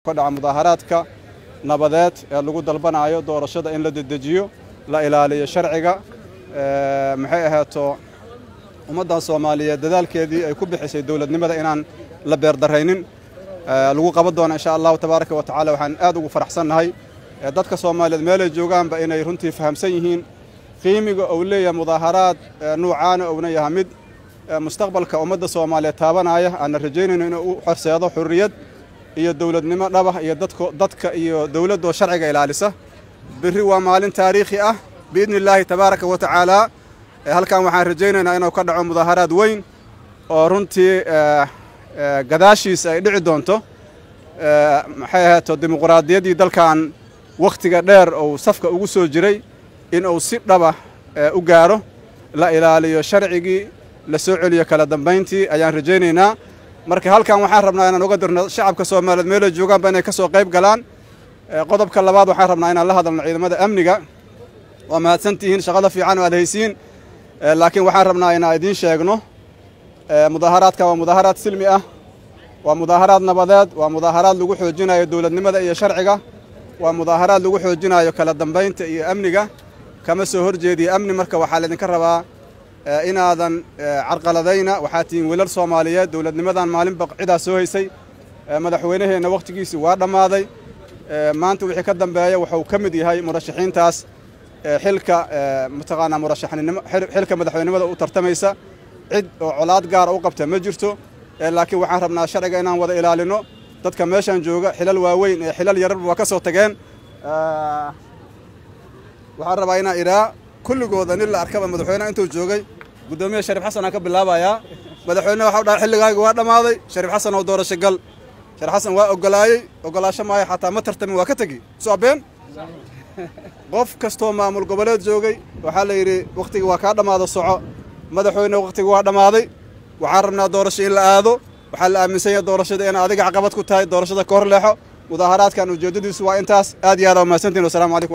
ka dhaca mudaaharaadka nabadeed ee lagu dalbanayo doorashada in la dedejiyo la ilaaliyo sharciga maxay ahaato ummaddan soomaaliyeed dadaalkeedii ay ku bixisay dowladnimada inaan la beerdaraynin lagu qaban doono insha allahu tabaaraka wa tacaala waxaan aad ugu faraxsannahay dadka soomaaliyeed meelay joogaanba inay runtii fahamsan yihiin qiimiga uu leeyahay mudaaharaad nuucaana uuna yahay mid mustaqbalka ummadda soomaaliyeed taabanaya aanna rajaynayno inuu u xorseedo xurriyad iyo dowladnimo dhabah iyo dadka iyo dowladdoo sharciga ilaalisa berri waa maalin taariikhi ah biidni illaahi tabaaraka wa tacaala halkan waxaan rajaynaynaa inuu ka dhaco mudaaharaad weyn oo runtii gadaashiisa ay dhici doonto maxay ahaato dimuquraadiyaddii dalkan wakhtiga dheer uu safka ugu soo jiray in uu si dhaba u gaaro la ilaaliyo sharcigii la soo celiyo kala dambayntii ayaan rajaynaynaa marka halkan waxaan rabnaa inaan uga dirno shacabka soomaaliyeed meelay joogaanba inay ka soo qayb galaan qodobka labaad waxaan rabnaa inaan la hadalno ciidamada amniga waa mahadsantihiin shaqada fiican oo aad haysiin laakiin waxaan rabnaa inaan idiin sheegno mudaaharaadka waa mudaaharaad silmi ah waa mudaaharaad nabadeed waa mudaaharaad lagu xoojinayo dowladnimada iyo sharciga waa mudaaharaad lagu xoojinayo kala dambaynta iyo amniga kama soo horjeediya amni marka waxaa laydinka rabaa inaadan carqaladayna waxaa tihiin wiilal soomaaliyeed dowladnimadan maalinba cidaa soo haysay madaxweynaheenna wakhtigiisi waa dhammaaday maanta wixii ka dambeeya wuxuu ka mid yahay murashaxiintaas xilka mataqaanaa murashaxnimo xilka madaxweynimada u tartamaysa cid oo colaad gaara u qabta ma jirto laakiin waxaan rabnaa sharciga inaan wada ilaalino dadka meeshan jooga xilal waaweyn ee xilal yararba waa ka soo tageen waxaan rabaa inaan idhaa kulligooda nin la arkaba madaxweyneha intuu joogay guddoomiya shariif xasan aan ka bilaabayaa madaxweyneha waxau dhahay xilligaaga waa dhammaaday shariif xasan oo doorasho gal shariif xasan waa ogolaayey ogolaasho maayo xataa ma tartamin waa ka tegi soo been qof kastoo maamul goboleed joogay waxaa la yidhi wakhtigii waa kaa dhammaado soco madaxweyne wakhtigii waa dhammaaday waxaan rabnaa doorasho in la aado waxaa la aaminsan yahay doorashada in adiga caqabad ku tahay doorashada ka hor leexo mudaaharaadkan ujeeddadiisu waa intaas aad iyo aad aa mahadsantiin wassalamu calaykum